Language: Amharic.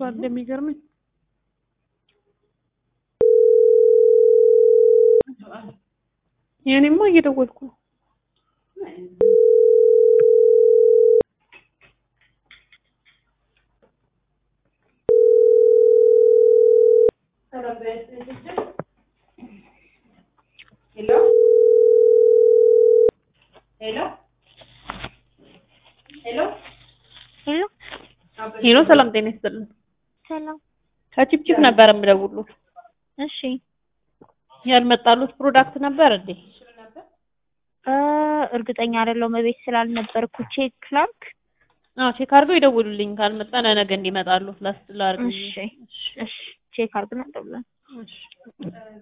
እንደሚገርመኝ የእኔማ እየደወልኩ ነው። ሄሎ ሄሎ ሄሎ ሄሎ ሄሎ፣ ሰላም ጤና ይስጥልን። ሰላም። ከቺፕቺፕ ነበር የምደውሉት። እሺ ያልመጣሉት ፕሮዳክት ነበር እንዴ? እ እርግጠኛ አይደለሁም እቤት ስላልነበርኩ ቼክ ላድርግ። አዎ ቼክ አድርገው ይደውሉልኝ። ካልመጣ ለነገ እንዲመጣሉ ላስ ላርግ። እሺ እሺ ቼክ አድርግና ደውለን እሺ